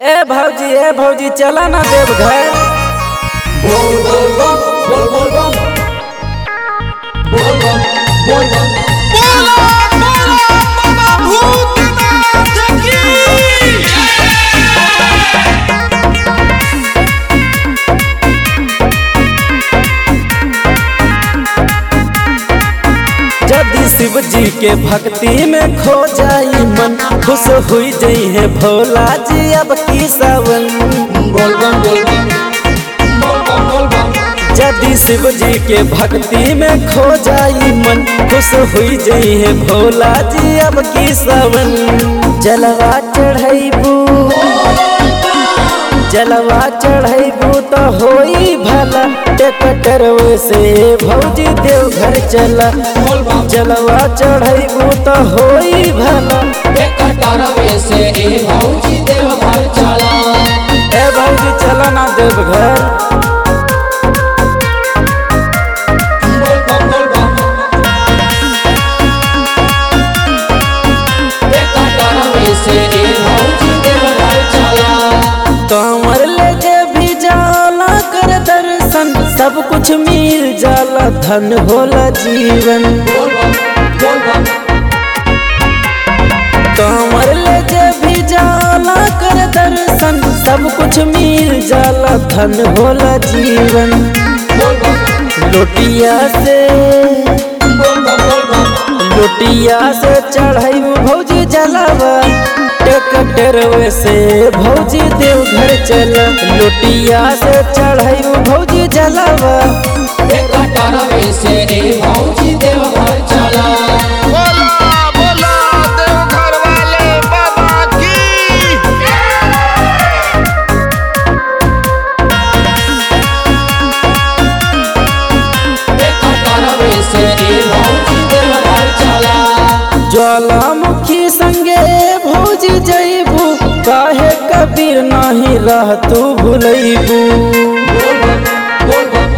ए भौजी ए भौजी चला ना देवघर बोल बोल बम बोल बोल बम बोल बम बोल बम यदि शिव जी के भक्ति में खो जाई मन खुश हुई जई है भोला जी अब की सावन बोल बम बोल बम बोल बम बोल बम यदि शिव जी के भक्ति में खो जाई मन खुश हुई जई है भोला जी अब की सावन जलवा चढ़ैबू जलवा चढ़ैबू तो होई भला टेकटर से भौजी देवघर चला बोल बम जलवा चढ़ैबू तो होई भला एक तरवे से ए भौजी देव घर चला ए भौजी चला ना देवघर बोल बम बोल बम एक तरवे से ए भौजी देव घर चला कमर ले जे भी जाला कर दर्शन सब कुछ मिल जाला धन होला जीवन बोल बम बोल बम कमर ले जे भी जाला कर दर्शन सब कुछ मिल जाला धन होला जीवन बोल बम लोटिया से बोल बम बोल बम लोटिया से चढ़ाई भौजी जलावा टेकटर से भौजी देवघर चला लोटिया से चढ़ाई भौजी जलावा एक तरवे से ए भौजी देव घर चला बोला बोला देवघर वाले बाबा की एक तरवे से ए भौजी देव घर चला ज्वालामुखी संगे भौज जैबू काहे कबीर नाही रह तू भूलैबू बोल बम बोल बम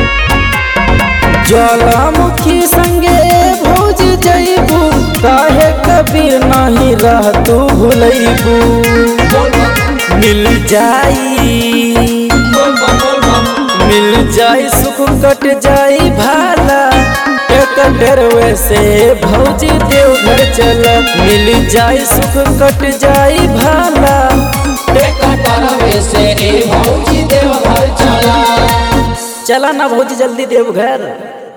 ज्वालामुखी संगे भौज जैबू काहे कबीर नाही रह तू भूलैबू बोल बम मिल जाई बोल बम बोल बम मिल जाई सुख कट जाई भाला एक डरवे से भौजी देवघर चला मिल जाई सुख कट जाई भाला एक तरवे से ए भौजी देव घर चला चला ना भौजी जल्दी देवघर